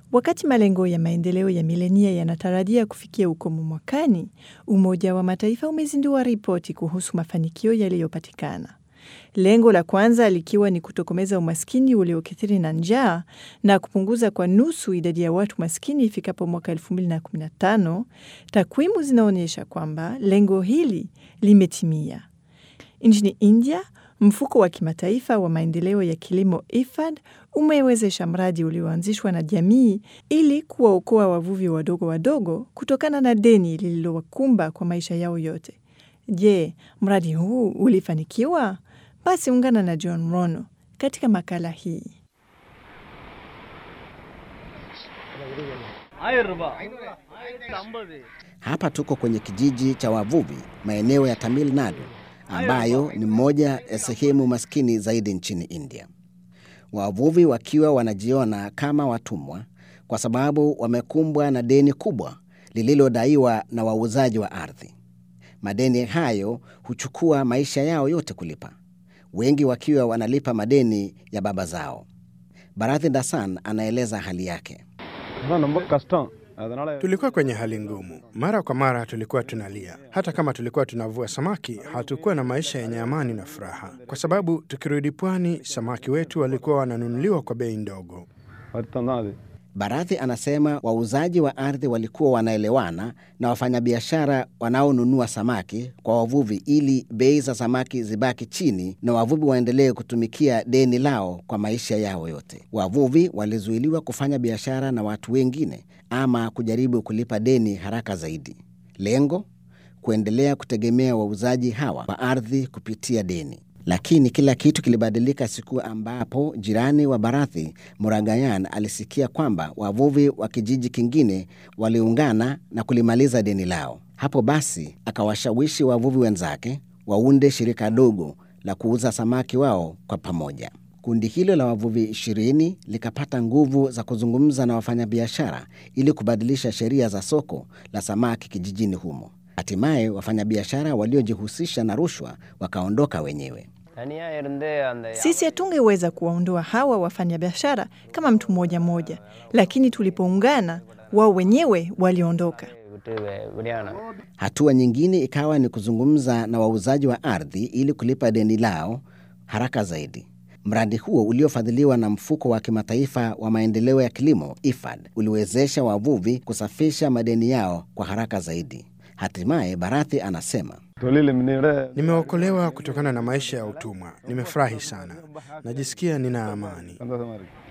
Wakati malengo ya maendeleo ya milenia yanatarajia kufikia ukomo mwakani, Umoja wa Mataifa umezindua ripoti kuhusu mafanikio yaliyopatikana. Lengo la kwanza likiwa ni kutokomeza umaskini uliokithiri na njaa na kupunguza kwa nusu idadi ya watu maskini ifikapo mwaka 2015. Takwimu zinaonyesha kwamba lengo hili limetimia. Nchini India, mfuko wa kimataifa wa maendeleo ya kilimo IFAD umewezesha mradi ulioanzishwa na jamii ili kuwaokoa wavuvi wadogo wadogo kutokana na deni lililowakumba kwa maisha yao yote. Je, mradi huu ulifanikiwa? Basi ungana na John Rono katika makala hii. Hapa tuko kwenye kijiji cha wavuvi maeneo ya Tamil Nadu ambayo ni moja ya sehemu maskini zaidi nchini India. Wavuvi wakiwa wanajiona kama watumwa kwa sababu wamekumbwa na deni kubwa lililodaiwa na wauzaji wa ardhi. Madeni hayo huchukua maisha yao yote kulipa, wengi wakiwa wanalipa madeni ya baba zao. Barathi Dasan anaeleza hali yake. Tulikuwa kwenye hali ngumu, mara kwa mara tulikuwa tunalia. Hata kama tulikuwa tunavua samaki, hatukuwa na maisha yenye amani na furaha, kwa sababu tukirudi pwani, samaki wetu walikuwa wananunuliwa kwa bei ndogo. Barathi anasema wauzaji wa ardhi walikuwa wanaelewana na wafanyabiashara wanaonunua samaki kwa wavuvi ili bei za samaki zibaki chini na wavuvi waendelee kutumikia deni lao kwa maisha yao yote. Wavuvi walizuiliwa kufanya biashara na watu wengine ama kujaribu kulipa deni haraka zaidi. Lengo kuendelea kutegemea wauzaji hawa wa ardhi kupitia deni. Lakini kila kitu kilibadilika siku ambapo jirani wa Barathi, Muragayan, alisikia kwamba wavuvi wa kijiji kingine waliungana na kulimaliza deni lao. Hapo basi akawashawishi wavuvi wenzake waunde shirika dogo la kuuza samaki wao kwa pamoja. Kundi hilo la wavuvi ishirini likapata nguvu za kuzungumza na wafanyabiashara ili kubadilisha sheria za soko la samaki kijijini humo. Hatimaye wafanyabiashara waliojihusisha na rushwa wakaondoka wenyewe. Sisi hatungeweza kuwaondoa hawa wafanyabiashara kama mtu mmoja mmoja, lakini tulipoungana, wao wenyewe waliondoka. Hatua nyingine ikawa ni kuzungumza na wauzaji wa ardhi ili kulipa deni lao haraka zaidi. Mradi huo uliofadhiliwa na mfuko wa kimataifa wa maendeleo ya kilimo IFAD uliwezesha wavuvi kusafisha madeni yao kwa haraka zaidi. Hatimaye Barathi anasema Nimeokolewa kutokana na maisha ya utumwa. Nimefurahi sana, najisikia nina amani.